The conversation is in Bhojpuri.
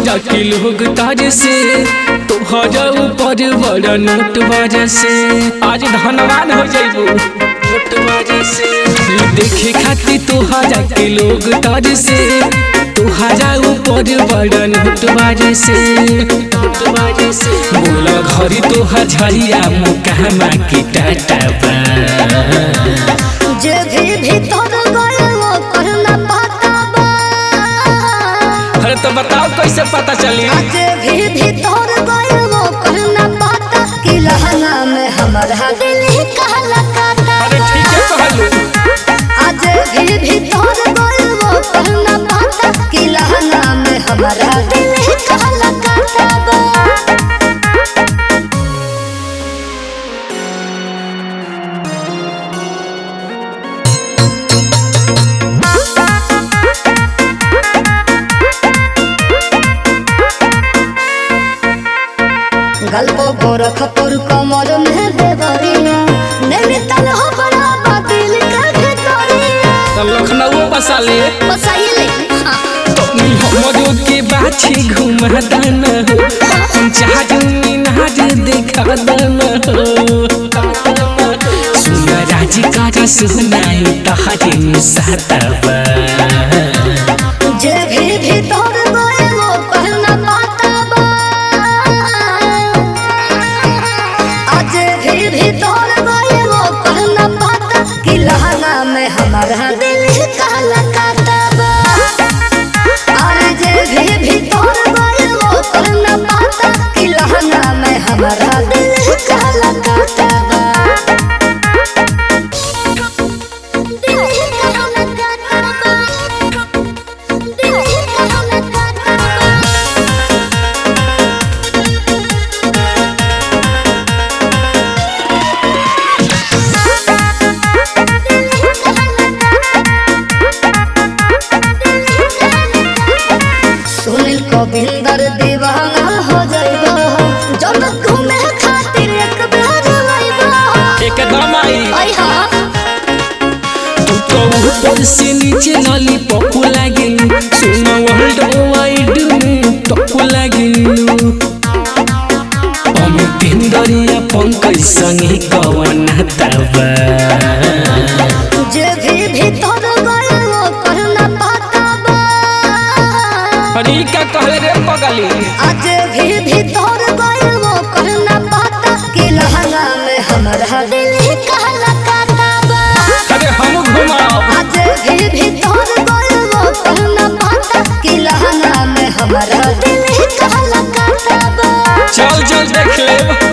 हजार के लोग ताज से तोहरा ऊपर बड़ा नोट बाजा से आज धनवान हो जाइबू नोट बाजा से देखे खातिर तोहरा के लोग ताज से तोहरा ऊपर बड़ा नोट बाजा से नोट बाजा से बोला घरी तोहर झरिया मुकामा की टाटा बा जे भी भीतर गए वो करना पाता बा अरे तो बताओ कैसे पता चली जे भी भीतर गए वो करना पाता कि लहंगा में हमारा दिल ही कहला काटा अरे ठीक है कहलू आज भी भीतर गए वो करना पाता कि लहंगा में हमारा दिल ही कहला काटा बा गल्पो गोरख तोर कमर में देवरिया नैनीताल हो बड़ा बातिल का भितरिया तो लखनऊ बसा ले बसाइले हाँ तनी हमरो के बाछी घुमा दाना हो हम चाहत मीनाज देखा दाना हो सुना राजी काजा सुनाई तहरे मुसातबा जे भी भीतर गए वो कहना पाता बा आज भी भीतर गए वो कहना पाता कि लहंगा में हमारा दिल काला काटा बा और जे भी भीतर गए वो कहना पाता कि लहंगा में हमारा दिल काला काटा बा दिल काला काटा बा दिल काला काटा बा सुनील गोविंदर दीवाना हो जाइबो जब घूमे खातिर एक बार आइबो एकदम आई आई हाँ तू तो ऊपर से नीचे लली पप्पू लागे सुना वर्ल्ड वाइड में टप्पू लागे अमितेंद्रिया पंकज संगे कवन तबा जे भी भीतर गए वो करना पाता बा अरे का कहले रे पगली आज भी भीतर गए वो करना पाता कि लहंगा में हमारा दिल ही कहला काटा बा अरे हम घुमाओ आज भी भीतर गए वो कहना पाता कि लहंगा में हमारा दिल ही कहला काटा बा चल चल देख ले